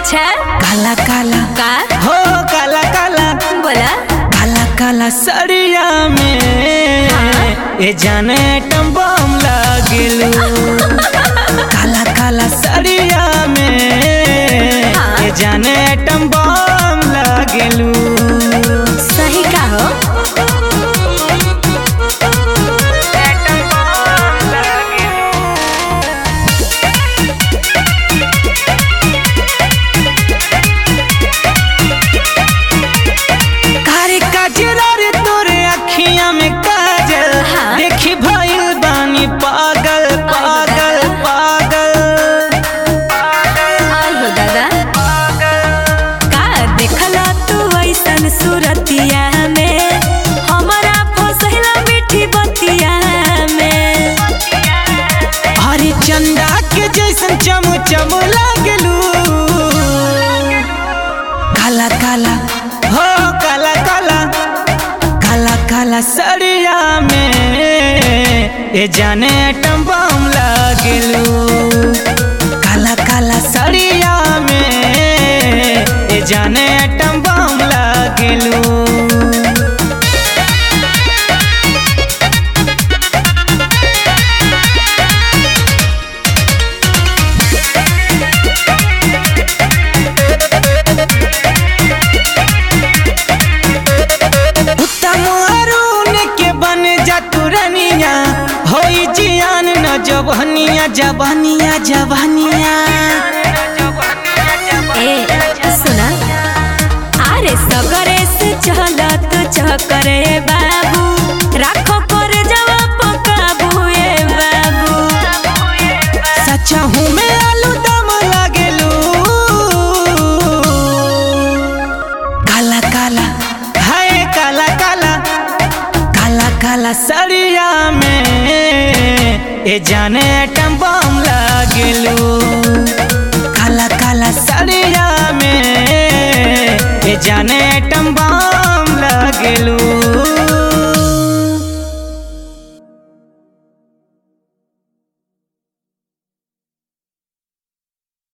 अच्छा काला काला का हो काला काला बोला काला काला सड़िया में ए जाने टम्बम लागेलू काला काला सड़िया में ए जाने टम्बम लागेलू सही का हो कारी काजरा रे तोरे अखियां में काजल हाँ। देखी भइल बानी पागल पागल पागल आई हो दादा का देखला तू ऐसन सूरतिया में हमरा फसैला मीठी बतिया में हरी चंदा के जैसन चम चम लागलू काला काला हो काला काला काला काला सड़िया में ए जाने टम्बम लागलू काला काला सड़िया में ए जाने टम्बम लागलू उत्तम अरुण के बन जा तुरनिया होई जियान न जबहनिया जबहनिया जबहनिया ए सुना अरे सगरे से चलत चकरे बाबू राखो कर जवा पकाबू ए बाबू सच्चा हूँ मैं आलू दम लागेलू काला काला हाय काला काला काला काला सड़िया में ए जाने टम्बम लागेलू काला काला सड़िया में ए जाने टम्बम